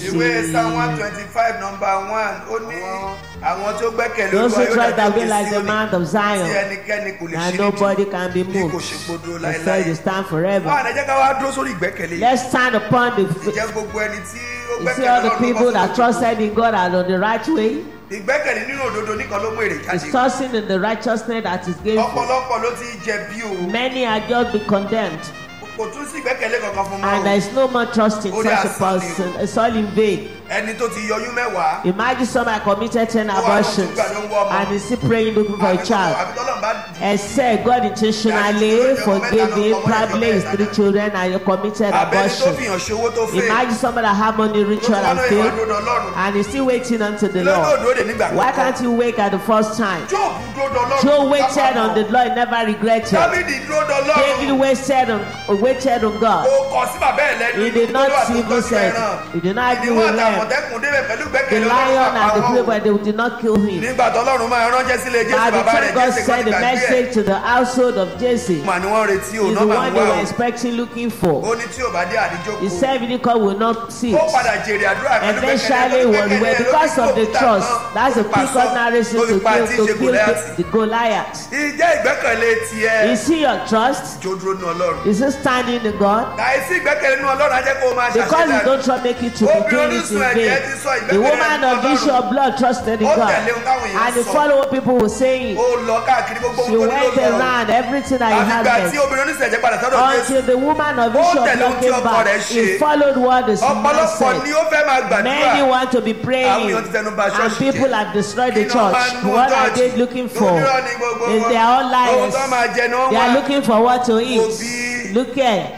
ìwé psalm one twenty five number one ó ní àwọn tó gbẹ́kẹ̀lé Those who Olúwa try yóò to dàbí be like the Síónì, man of tí Zion, ẹnikẹ́ni kò lè and ṣí nobody nídìí can be bí kò moved. ṣe gbódò The said láéláé. you stand wọ́n forever. àná jẹ́ ká wá dúró sórí ìgbẹ́kẹ̀lé yìí. Let's stand upon the. ìjẹ́ gbogbo ẹni tí ó You see gbẹ́kẹ̀lé all the Ọlọ́run people ló bọ́ that sórí trusted in God are on the right way. ìgbẹ́kẹ̀lé nínú òdodo nìkan ló mú èrè Is jáde. trusting in the righteousness that is given. ọ̀pọ̀lọpọ̀ ló ti jẹ bí o Many are just be condemned, kò tún sí ìgbẹ́kẹ̀lé kankan fún and there mọ́ is no more trust in Only such a asán ni o. person. It's all in vain. ẹni tó ti yọyún mẹ́wàá. Imagine somebody committed 10 Ó wá lọ abortions tún gbàdúrà ń wọ́ ọmọ. and is still praying looking for a child. àbí tọ́lọ́run bá dì í. Except God intentionally forgave him, probably his three children and he committed àbẹ́ni tó abortion. fìyàn ṣòwò tó fẹ́. Imagine somebody that have money, ritual Ó tún wá and lóye faith, ìwà dòdò Ọlọ́run. and is still waiting unto the lọ́dọ̀ Lord. òdòdó nígbà Why kọ́kọ́. can't he wake at the first time? Job dúró dọlọ́run. Joe waited on the Lord, never regretted. Dábìdì dúró David dọlọ́run. waited on, waited on God. Ó kọ sí bàbá ẹ̀ lẹ́nu. He did not Olúwa tó see tọ́jú himself. ẹran. He did not agree Ìdíwọ́ with them. àtàmọ̀tẹ́kùn débẹ̀ pẹ̀lú The gbẹ́kẹ̀lé lion and the Ọlọ́run prey, but they did not kill him. Nígbà tọ́lọ́run máa ránṣẹ́ sílé Jésù By the bàbá rẹ̀ time God Jésù kan sent ti the gbàgbé ẹ̀. message to the household of Jesse, Mà ni wọ́n retí o, is náà the máa one ń they wá were o. expecting, looking Ó for. ní tí ò bá dé àdíjókòó. He said, Vinicor will not see. Ó padà jèrè àdúrà pẹ̀lú Eventually, was where because of the trust, that's a quick ordinary reason to kill, to kill the, the Goliath. Ìjẹ́ ìgbẹ́kẹ̀lé tiẹ̀. Is he your trust? Jòdúró nu Ọlọ́run. Is he standing in God? Àìsí ìgbẹ́kẹ̀lé nu Ọlọ́run á jẹ́ kó o máa Because you ṣàṣeyọrí. don't trust, make it to be doing it in vain. The woman of the issue of blood trusted in God, and the follow people were saying. Ó lọ káàkiri gbogbo She ohun tó went ní ló lọ. around everything that he had Àfìgbà tí there. obìnrin oníṣẹ̀jẹ̀ padà sọ́dọ̀ Jésù. Until the woman of Ó issue of tẹ̀lé blood ohun tí came ọkọ back, rẹ̀ he ṣe. followed what the man Ọ̀pọ̀lọpọ̀ ni said. ó fẹ́ máa Many gbàdúrà. want to be Àwọn praying, èèyàn ti tẹnu ba and ṣọ́ọ̀ṣì people jẹ́. have destroyed the Kí ló máa church. nu What are church? they looking for? Lónírọ̀ ni gbogbo Is wọn. they are all Ohun liars. tó máa jẹ ni wọ́n They are wá. looking for what to eat. Òbí. Look at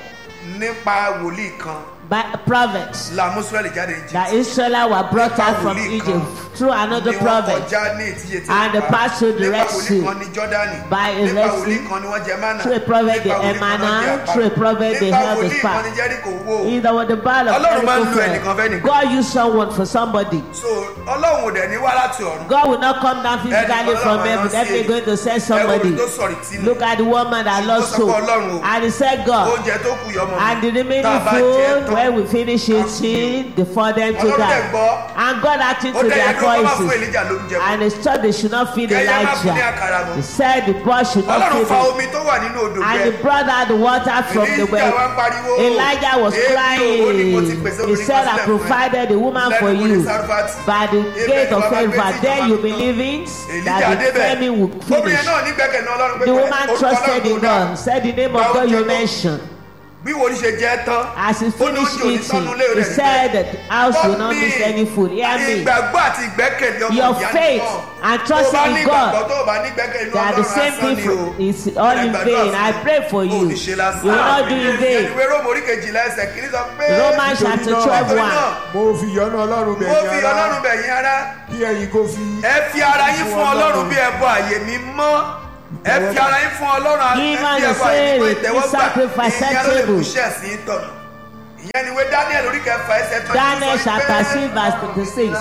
Nípa wòlíì kan, by prophets la mú Ísírẹ́lì jáde Egypt. that Israel were brought out from Egypt through another Ni wọ́n prophet. kọjá ní ìtìyẹ tí And wọ́n they pa. passed through the Nípa Red wòlíì Sea. kan ní Jọ́dánì. By a Nípa Red wòlíì Sea. kan ni wọ́n jẹ mánà. Through a prophet they Nípa wòlíì ate kan ni wọ́n manna. jẹ àpá. Through a prophet they Nípa held the wòlíì staff. kan ni Jẹ́ríkò wó. Either with the battle of Ọlọ́run máa ń lo Jericho ẹnìkan fẹ́ fell. nìkan. God used someone for somebody. So Ọlọ́run ò dẹ̀ ní wá láti ọ̀run. God will not come down physically Ẹnìkan from náà heaven. máa Definitely ń going to send Ẹ wo somebody. ibi tó sọ̀rọ̀ ìtìnú. Look at the woman that lost Ó sọ pé hope. Ọlọ́run o. And he said, God. Oúnjẹ tó kù yọmọ mi. And the Tá a remaining bá jẹ food, tán. when we finish eating, the for them to Ọlọ́run dẹ̀ die. gbọ́. And God acted Ó to dẹ̀ yẹ their kí wọ́n máa fún voices. Èlíjà lóúnjẹ. And they thought they should not feed Kẹ́yẹ́ má fún ní Elijah. àkàrà mọ́. He said the boy should not Ọlọ́run feed fa him. omi tó wà nínú odò And gbẹ. he brought out the water from the Èlíjà wá ń well. pariwo. Elijah was Èmi ò, ó ní mo ti crying. pèsè He obìnrin said, kan I sílẹ̀ fún ẹ. provided a woman for Lẹ́nu you ní Sarfati. by the Ibẹ̀ gate ni of bàbá gbé favor. tí Then ìjọba you fi believing Èlíjà that the débẹ̀. famine will Obìnrin finish. náà ní gbẹ́kẹ̀lé Ọlọ́run pé The pẹ̀lú woman orúkọ trusted Ọlọ́run in tó dáa. God, said the name Gba of God you oúnjẹ tó- mentioned. Bí wòlíì ṣe jẹ́ tán. As he ó ní finished oúnjẹ ò ní eating, tọ́nu lé he rẹ̀ said that the house will not Gbọ́ miss mi. any food. Hear me. Ìgbàgbọ́ àti ìgbẹ́kẹ̀lé ọmọ Your ìyá faith nìkan. and Tó o trust bá in ní God, ìgbàgbọ́ tó o bá ní ìgbẹ́kẹ̀lé They are the Ọlọ́run same lásán thing. ni o. For, it's all in Ẹ vain. gbàdúrà I fún pray for mi. you. O ò ní ṣe lásán. You will not do in vain. Ìwé Róòmù orí kejìlá ẹsẹ̀ kìíní sọ pé. Romans chapter náà- 12 Nítorí 1. náà, mo fi ìyọ́nú ọlọ́run bẹ̀ Mo yín fi ará Ọlọ́run bẹ̀ yín ará. kí ẹ̀yin kó fi Ẹ fi ara yín fún Ọlọ́run bí ẹbọ àyè mi mọ́. Ẹ fi ara yín fún Ọlọ́run Give bí us ẹbọ the àyè mi mọ́ same ìtẹ́wọ́gbà. sacrifice Ìyẹn ló lè acceptable. kú iṣẹ́ sí í tọ̀nà. Ìyẹn ni ìwé Daniel orí kẹfà ẹsẹ̀ tó Daniel chapter 6 verse 26.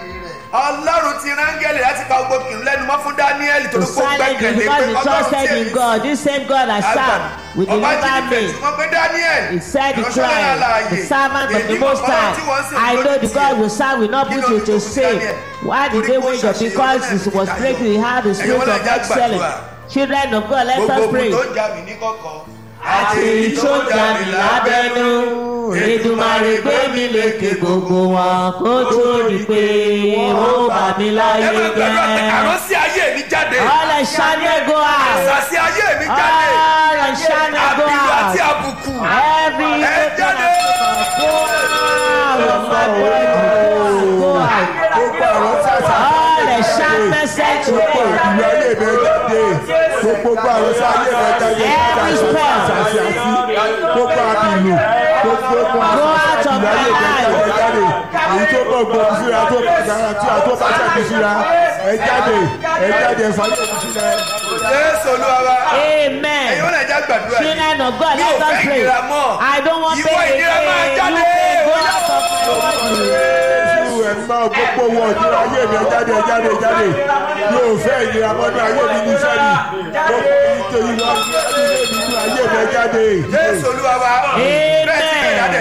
Ọlọ́run ti rángẹ́lì láti pa gbogbo kìnnìún lẹ́nu mọ́ fún Daniel tó To ló kó silence you gbẹ́kẹ̀lé because pé he Ọlọ́run trusted tí in èmi God. This same God I serve will Ọba deliver jí me. nífẹ̀ẹ́ tí wọ́n pé Daniel. He said, ìránṣẹ́ declare, náà láàyè. the servant of the Èyí Most mọ̀ Ọlọ́run tí wọ́n High. sìn I lójú know the tiẹ̀. God will serve will not Kí put ló you ní to kò fi shame. Daniel? Why did Torí they kó wait up? ṣàṣeyọrí Because náà it ní was ìdájọ́. great. He had the Ẹ̀yin spirit wọ́n lè of já excellence. gbàdúrà. Children of God, let Gbogbo us ogun pray. tó ń jà mí ní kọ̀kọ̀. àti èyí tó jà mí lábẹ́nú Èdùmàrè gbé mi lékè gbogbo wọn kó tó di pé ó bà mí Ẹ láyé máa gbàdúrà pé jẹ́. àrùn sí ayé mi jáde. All shine go out. Àṣà sí ayé mi jáde. All shine go Àbílú àti out. àbùkù. Every Ẹ jáde. go out of my body. Go out. gbogbo àrùn tí a ṣe All the shine message to gbogbo me. àdúrà ilé mi jáde gbogbo àrùn tí ayé mi jáde Every spell. àṣàṣì gbogbo àbìlù gbogbo Go out of àdúrà my ilé mi life. jáde èyí tó bọ̀ gbòòrò síra tó bọ̀ dára tí a tó bá ṣàbí síra ẹ jáde ẹ jáde ẹ fàyè mi síra. Jésù Olúwa wa. Ẹ̀yin Amen. wọ́n lè já gbàdúrà yìí. Children of God, Mi ò let us fẹ́ pray. ìnira mọ́. I don't want Ìwọ pain ìnira máa again. jáde. You pain go out of my body. Jésù ẹ̀ máa gbogbo wọ ìdíra ayé mi ẹ jáde ẹ jáde ẹ jáde yóò fẹ́ ìnira mọ́nú ayé mi ní sẹ́ni gbogbo ìtòyí wọn ní ayé mi ní ayé mi ẹ jáde. Jésù Olúwa wa. Amen. Bẹ́ẹ̀ sì bẹ̀rẹ̀ jáde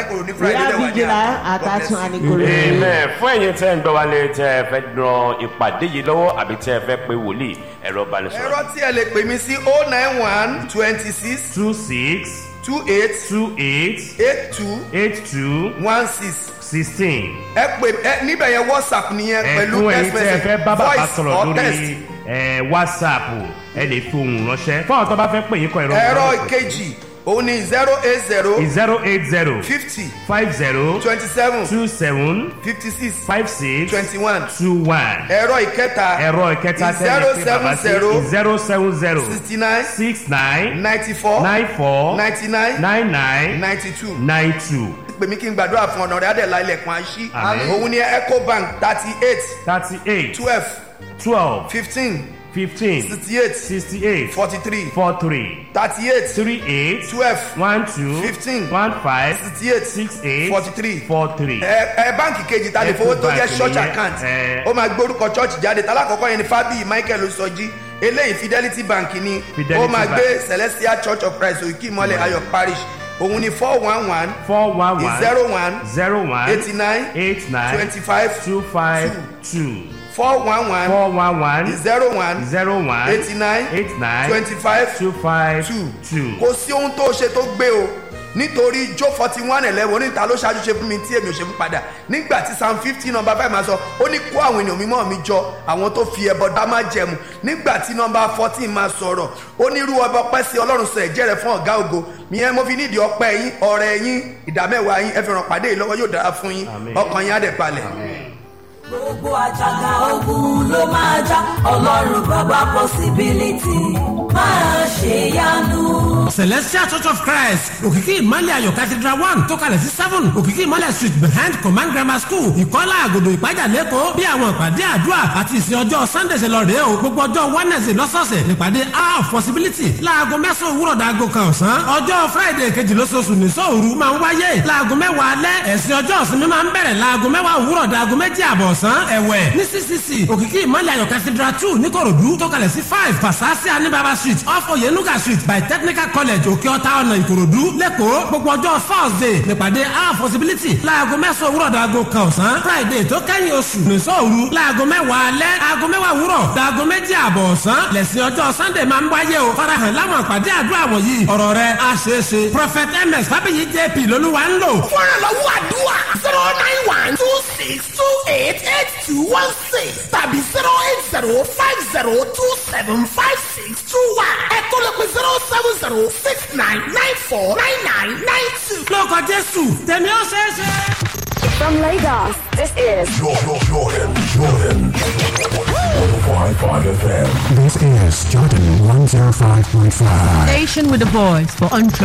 àníkòrò ní We friday are lẹ́wà ní vigilant àná. at God bless Atun you. Anikoro. amen fún ẹ̀yin tẹ́ ń gbọ́ wálé tẹ́ ẹ fẹ́ ran ìpàdé yìí lọ́wọ́ àbí tẹ́ ẹ fẹ́ pe wòlíì ẹ̀rọ ìbánisọ̀rọ̀ ẹ̀rọ tí ẹ lè pè mí sí oh nine one twenty six two six two eight two eight eight two eight two one six sixteen. ẹ pè ẹ níbẹ̀ yẹn whatsapp nìyẹn pẹ̀lú ẹ̀fún text ẹ̀yin tẹ́ ẹ message fẹ́ bá bàbá voice sọ̀rọ̀ or text. lórí ẹ̀, whatsapp ẹ lè fi ohùn ránṣẹ́ fún àwọn tó bá fẹ́ pè yín kọ ẹ̀rọ ẹ̀rọ ìbánisọ̀rọ̀. ìkejì òun ni zero eight zero zero eight zero fifty five zero twenty seven two seven fifty six five six twenty one two one. ẹ̀rọ ìkẹta ẹ̀rọ ìkẹta tẹ́lẹ̀ pé bàbá sí zero seven zero sixty nine six nine ninety four nine four ninety nine nine nine ninety two nine two pèmí kí n gbàdúrà fún ọ̀nà rẹ̀ adẹ̀lá ilẹ̀kùn àṣì Àmín. òun ni ecobank thirty eight thirty eight twelve twelve fifteen fifteen sixty eight sixty eight forty three four three thirty eight three eight twelve one two Fifteen. one five sixty eight six eight forty three four three. ẹ ẹ báǹkì kejì ta lè fowó tó jẹ Ecobank church nìyẹn, account ẹ. ó máa gbórúkọ church jáde tálákọ̀ọ́kọ́ yẹn ni fábíyì michael osọjí eléyìí fidelity bank ni Fidelity ó máa Bank. gbé celestial church of christ òkè ìmọ̀lẹ̀ ayọ̀ parish òun ni four one one four one one zero one zero one eighty nine eight nine twenty five two five two four one one four one one zero one zero one eighty nine eight nine twenty five two five two two. kò sí ohun tó ṣe tó gbé o nítorí jó forty one eleven oníta ló ṣáájú ṣe fún mi tí èmi ò ṣe fún padà nígbà tí psalm fifty number five máa sọ ó ní kó àwọn ènìyàn mímọ́ mi jọ àwọn tó fi ẹbọ dá má jẹmu nígbà tí number fourteen máa sọ̀rọ̀ ó ní irú ọba ọpẹ́ sí ọlọ́run sọ ẹ̀jẹ̀ rẹ̀ fún ọ̀gá ògo ìyẹn mo fi nídìí ọpẹ́ yín ọ̀rẹ́ yín ìdámẹ́wàá yín ẹ fi ràn pàdé yìí lọ́wọ́ yóò dára fún yín Àmín. ọkàn yín á dẹ̀ palẹ̀. gbogbo àjàgà ogun ló máa já ọlọ́run bàbá possibility máa ṣe yanu. celestial church of christ òkìkí ìmọ̀lẹ̀ ayọ̀ cathedral one tó kalẹ̀ sí seven òkìkí ìmọ̀lẹ̀ street behind command grammar school ìkọ́lá àgòdò ìpájà lẹ́kọ̀ọ́ bí àwọn ìpàdé àdúrà àti ìsìn ọjọ́ sunday ṣe lọ rèé o gbogbo ọjọ́ wednesday lọ́sọ̀ọ̀sẹ̀ nípàdé hour of possibility láago mẹ́sàn-án òwúrọ̀ dàgò kan ọ̀sán ọjọ́ friday kejì lóṣooṣù ní sóòru máa ń wáyé láago mẹ́wàá alẹ́ ẹ̀sìn ọjọ́ ìsinmi máa ń bẹ̀rẹ̀ láago mẹ́wàá òwúrọ̀ dàgò méjì àbọ̀ ọ̀sán ẹ̀wẹ̀ ní ccc òkìkí ìmọ̀lẹ̀ ayọ̀ cathedral two níkòròdú tó kalẹ̀ sí five pasasi anibaba street off oyenuga street by technical college òkè ọ̀tá ọ̀nà ìkòròdú lẹ́kọ̀ọ́ gbogbo ọjọ́ thursday nípàdé our possibility láago mẹ́sàn-án òwúrọ̀ dàgò kan ọ̀sán friday tó kẹ́yìn oṣù nìṣọ́ òru láago mẹ́wàá alẹ́ aago mẹ́wàá òwúrọ̀ dàgò méjì àbọ̀ ọ̀sán lẹ́sìn ọjọ́ sunday máa ń wáyé o farahàn láwọn àpàdé àdúrà wọ̀nyí ọ̀rọ̀ rẹ̀ á ṣeé ṣe prophet ms fábíyì jp lolúwa ń lò. fúnra lọ́wọ́ àdúrà zero nine one two six two eight eight two one six tàbí zero eight zero five zero two seven five six two one ẹ̀kọ́ lè pe zero seven zero six nine nine four nine nine nine two. lórúkọ jésù tèmi ó ṣeé ṣe. From Lagos, this is This is Jordan 105.5. Station with a voice for untrue.